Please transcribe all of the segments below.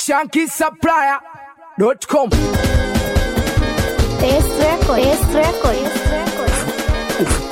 shankisupplier.com. Best record. Best record. Best record.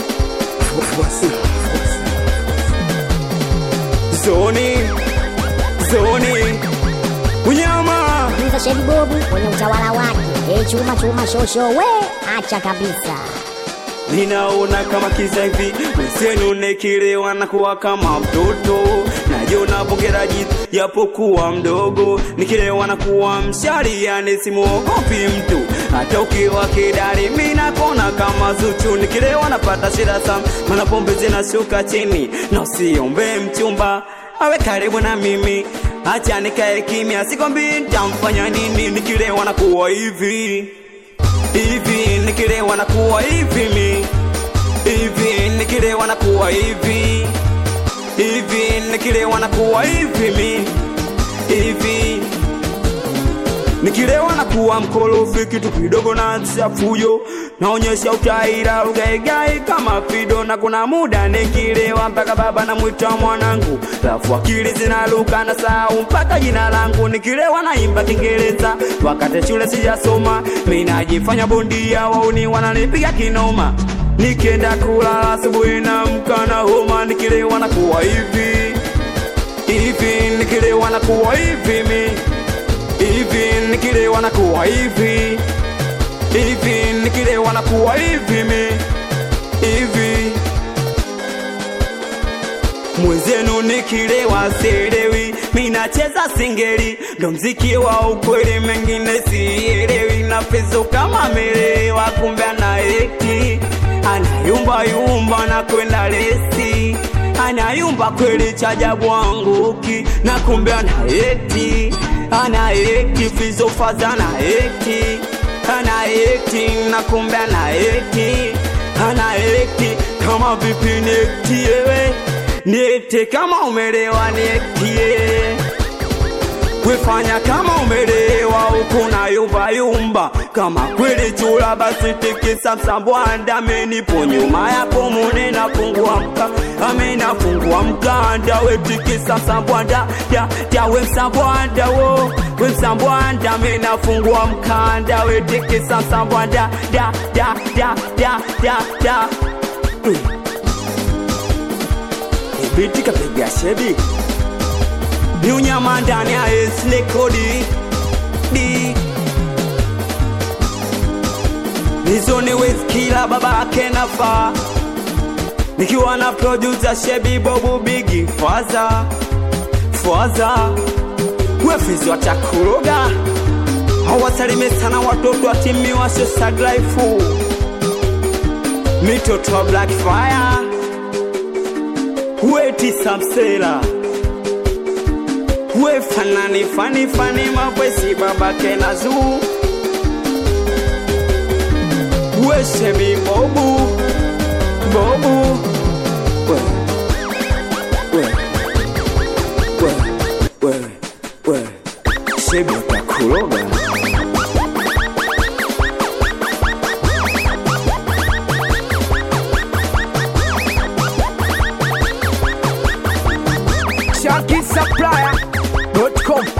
Zoni, zoni, unyama Mza Shedi Bobu kwenye utawala wake. E chuma chuma shosho we acha kabisa. ninaona kama kiza hivi wenzenu nekilewa na kuwa kama mtoto najiona bongeraji yapokuwa mdogo nikilewa na kuwa mshari yani simuogopi mtu hata ukiwa kidari mi nakona kama zuchu nikilewa napata shida sana mana pombe zinashuka chini na usiombe mchumba awe karibu na mimi acha nikae kimya sikwambi ntamfanya nini nikilewa na kuwa hivi hivi nikilewa na kuwa hivi mi hivi nikilewa na kuwa hivi hivi nikilewa na kuwa hivi mi hivi nikilewa na kuwa mkorofi kitu kidogo na chafuyo naonyesha utaira ugaigai kama fido na kuna muda nikilewa mpaka baba namwita mwanangu lafu akili zinaluka na sau mpaka jina langu nikilewa naimba kiingereza wakati shule sijasoma mi najifanya bondia wauni wananipiga kinoma nikienda kulala asubuhi na mkana homa nikilewa na kuwa hivi hivi nikilewa na kuwa hivi mi hivi nikilewa na kuwa hivi hivi nikilewa na kuwa hivi mi hivi mwenzenu nikilewa sielewi minacheza singeli ndo mziki wa ukweli mengine sielewi na pezo kama melewa kumbe anaeti anayumbayumba na kwenda lesi anayumba kweli chajabu anguki na kumbe anaeti anaeti fizofaza anaeti anaeti na kumbe anaeti anaeti kama vipi niektiewe niete kama umelewa niektie kwefanya kama umelewa huku na yumba yumba kama kweli chula basi tikisa msambwanda amenipo nyuma yako mune nafungua mka amenafungua mkanda we tikisa msambwanda ya ya we msambwanda wo we msambwanda amenafungua mkanda we tikisa msambwanda da da da da da da mm. Ibiti kapiga shebi ni unyama ndani ya esnekodi di nizoni weskila babake nafa nikiwa na producer shebi bobu bigi faza faza wefizi watakuroga hawasalime sana watoto wa timi wa sosaglaifu mitoto wa black fire weti samsela we fanani fani fani mavwesi babake na zuu we shebi bobu bobu we we we we we shebi takuroga shankisupplier.com.